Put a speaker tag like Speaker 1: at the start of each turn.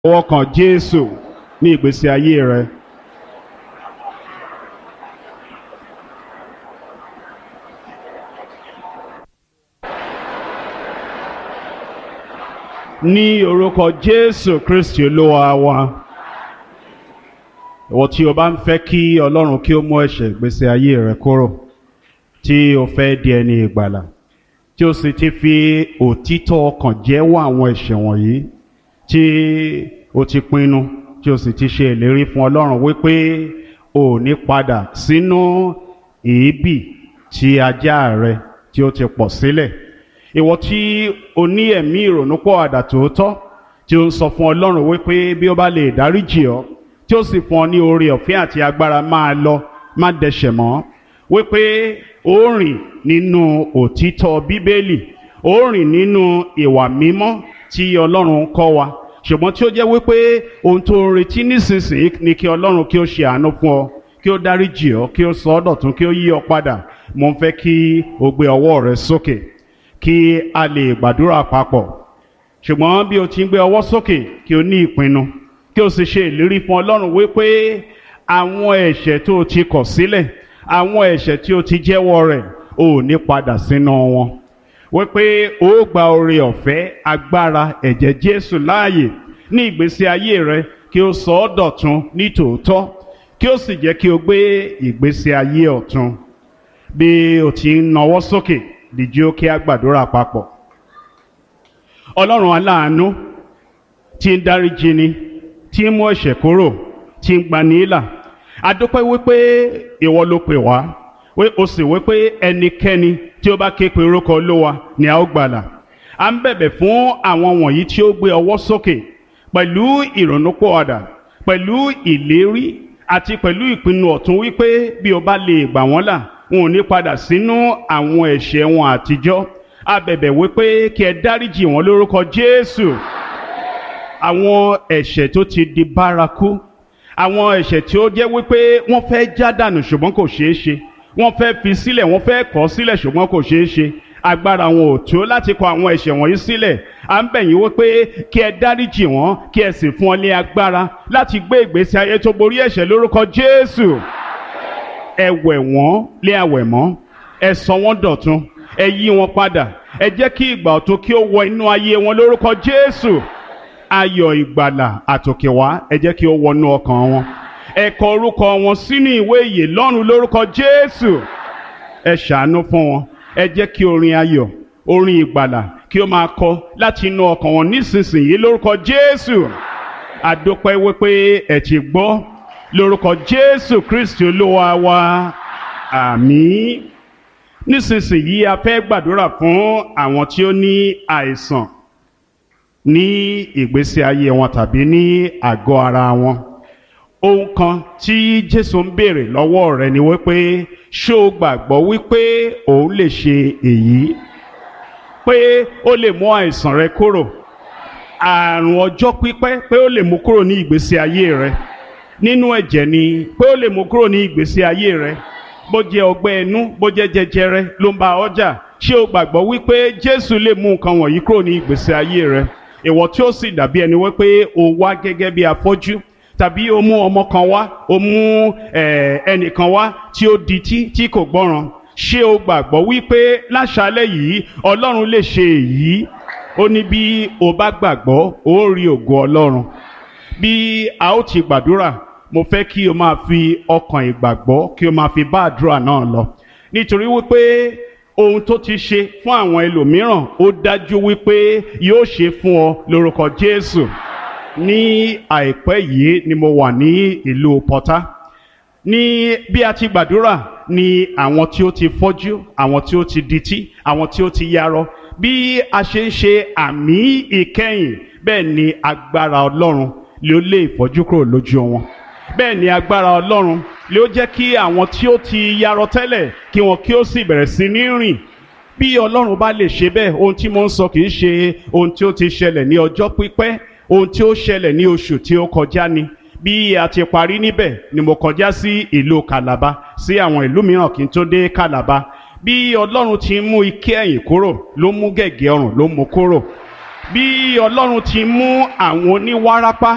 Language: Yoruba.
Speaker 1: ọwọ́ kan Jésù ní ìgbésí ayé rẹ. ní orúkọ Jésù Kristi Olúwa wa ìwọ tí o bá ń fẹ́ kí Ọlọ́run kí ó mú ẹ̀ṣẹ̀ ìgbésí ayé rẹ kúrò tí o fẹ́ di ẹni ìgbàlà tí o sì ti fi òtítọ́ ọkàn jẹ́wọ́ àwọn ẹ̀ṣẹ̀ wọ̀nyí tí o ti pinnu tí o sì ti ṣe ìlérí fún Ọlọ́run wípé o ò ní padà sínú èébì tí ajá rẹ tí o ti pọ̀ sílẹ̀ ìwọ tí o ní ẹ̀mí ìrònúpọ̀ àdà tòótọ́ tí o ń sọ fún Ọlọ́run wípé bí ó bá lè dáríjì ọ́ tí ó sì fún ọ ní oore ọ̀fẹ́ àti agbára máa lọ má dẹ̀ṣẹ̀ mọ́ wípé ó rìn nínú òtítọ́ Bíbélì ó rìn nínú ìwà mímọ́ tí Ọlọ́run kọ́ wa ṣùgbọ́n tí ó jẹ́ wípé ohun tó ń retí nísinsìnyí ni kí Ọlọ́run kí ó ṣe àánú fún ọ kí ó dáríjì ọ kí ó sọ ọ́ dọ̀tun kí ó yí ọ padà mo ń fẹ́ kí o gbé ọwọ́ rẹ sókè kí a lè gbàdúrà papọ̀ ṣùgbọ́n bí o ti ń gbé ọwọ́ sókè kí o ní ìpinnu kí o sì ṣe ìlérí fún Ọlọ́run wípé àwọn ẹ̀ṣẹ̀ tó o ti kọ̀ sílẹ̀ àwọn ẹ̀ṣẹ̀ tí o ti jẹ́wọ́ rẹ̀ o ò ní padà sínú wọn wípé o ó gba oore ọ̀fẹ́ agbára ẹ̀jẹ̀ Jésù láàyè ní ìgbésí ayé rẹ kí o sọ ọ́ dọ̀tun ní tòótọ́ kí o sì jẹ́ kí o gbé ìgbésí ayé ọ̀tun bí o ti ń nawọ́ sókè dìjí ó kí a gbàdúrà papọ̀ Ọlọ́run aláàánú tí ń dáríjì ni tí ń mú ẹ̀ṣẹ̀ kúrò tí ń gbani là adúpẹ́ wípé ìwọ ló pè wá ó sì wípé ẹnikẹ́ni tí ó bá ké pe orúkọ olówa ni a ó gbàlà à ń bẹ̀bẹ̀ fún àwọn wọ̀nyí tí ó gbé ọwọ́ sókè pẹ̀lú ìrònúpọ̀ọ̀dà pẹ̀lú ìlérí àti pẹ̀lú ìpinnu ọ̀tún wípé bí o bá lè gbà wọ́n là wọn ò ní padà sínú àwọn ẹ̀ṣẹ̀ wọn àtijọ́ a bẹ̀bẹ̀ wípé kí ẹ dáríjì wọn lórúkọ Jésù àwọn ẹ̀ṣẹ̀ tó ti di bárakú àwọn ẹ̀ṣẹ̀ tí ó jẹ́ wípé wọ́n fẹ́ já dànù ṣùgbọ́n kò ṣeé ṣe wọ́n fẹ́ fi sílẹ̀ wọ́n fẹ́ kọ̀ sílẹ̀ ṣùgbọ́n kò ṣeé ṣe agbára wọn ò tó láti kọ̀ àwọn ẹ̀ṣẹ̀ wọ̀nyí sílẹ̀ à ń bẹ̀ yín wípé kí ẹ dáríjì wọ́n kí ẹ sì fún ọ ní agbára láti gbé ìgbésí ayé tó borí ẹ̀ṣẹ̀ lórúkọ Jésù ẹ wẹ̀ wọ́n lé àwẹ̀ mọ́ ẹ sọ wọ́n dọ̀tun ẹ yí wọn padà ẹ jẹ́ kí ìgbà ọ̀tun kí ó wọ inú ayé wọn lórúkọ Jésù ayọ̀ ìgbàlà àtòkèwá ẹ jẹ́ kí ó wọnú ọkàn wọn ẹ kọ orúkọ wọn sínú ìwé ìyè lọ́run lórúkọ Jésù ẹ ṣàánú fún wọn ẹ jẹ́ kí orin ayọ̀ orin ìgbàlà kí ó máa kọ láti inú ọkàn wọn nísinsìnyí lórúkọ Jésù àdópẹ́ wípé ẹ ti gbọ́ lórúkọ Jésù Kristi Olúwa wa àmín nísinsìnyí a fẹ́ gbàdúrà fún àwọn tí ó ní àìsàn ní ìgbésí ayé wọn tàbí ní àgọ́ ara wọn ohun kan tí Jésù ń béèrè lọ́wọ́ rẹ̀ ni wípé ṣé o gbàgbọ́ wípé òun lè ṣe èyí pé ó lè mú àìsàn rẹ kúrò àrùn ọjọ́ pípẹ́ pé ó lè mú kúrò ní ìgbésí ayé rẹ nínú ẹ̀jẹ̀ ni pé ó lè mú kúrò ní ìgbésí ayé rẹ bó jẹ́ ọgbẹ́ inú bó jẹ́ jẹjẹrẹ ló ń bá ọjà ṣé o gbàgbọ́ wípé Jésù lè mú nǹkan wọ̀nyí kúrò ní ìgbésí ayé rẹ ìwọ tí ó sì dàbí ẹni wípé o wá gẹ́gẹ́ bí afọ́jú tàbí o mú ọmọ kan wá o mú ẹnìkan wá tí ó dití tí kò gbọ́ràn ṣé o gbàgbọ́ wípé láṣálẹ́ yìí Ọlọ́run lè ṣe èyí ó ní bí o bá gbàgbọ́ o rí ògo Ọlọ́run bí a ó ti gbàdúrà mo fẹ́ kí o máa fi ọkàn ìgbàgbọ́ kí o máa fi bá àdúrà náà lọ nítorí wípé ohun tó ti ṣe fún àwọn ẹlòmíràn ó dájú wípé yóò ṣe fún ọ lórúkọ Jésù ní àìpẹ́ yìí ni mo wà ní ìlú Pọ́tà ní bí a ti gbàdúrà ni àwọn tí ó ti fọ́jú àwọn tí ó ti dití àwọn tí ó ti yarọ bí a ṣe ń ṣe àmì ìkẹyìn bẹ́ẹ̀ ni agbára Ọlọ́run ló lé ìfọ́jú kúrò lójú wọn bẹ́ẹ̀ ni agbára Ọlọ́run ló jẹ́ kí àwọn tí ó ti yarọ tẹ́lẹ̀ kí wọn kí ó sì bẹ̀rẹ̀ sí ní rìn bí Ọlọ́run bá lè ṣe bẹ́ẹ̀ ohun tí mo ń sọ kì í ṣe ohun tí ó ti ṣẹlẹ̀ ní ọjọ́ pípẹ́ ohun tí ó ṣẹlẹ̀ ní oṣù tí ó kọjá ni bí a ti parí níbẹ̀ ni mo kọjá sí ìlú Calabar sí àwọn ìlú mìíràn kí n tó dé Calabar bí Ọlọ́run ti mú ike ẹ̀yìn kúrò ló mú gẹ̀gẹ́ ọrùn ló mú kúrò bí Ọlọ́run ti mú àwọn oníwárápá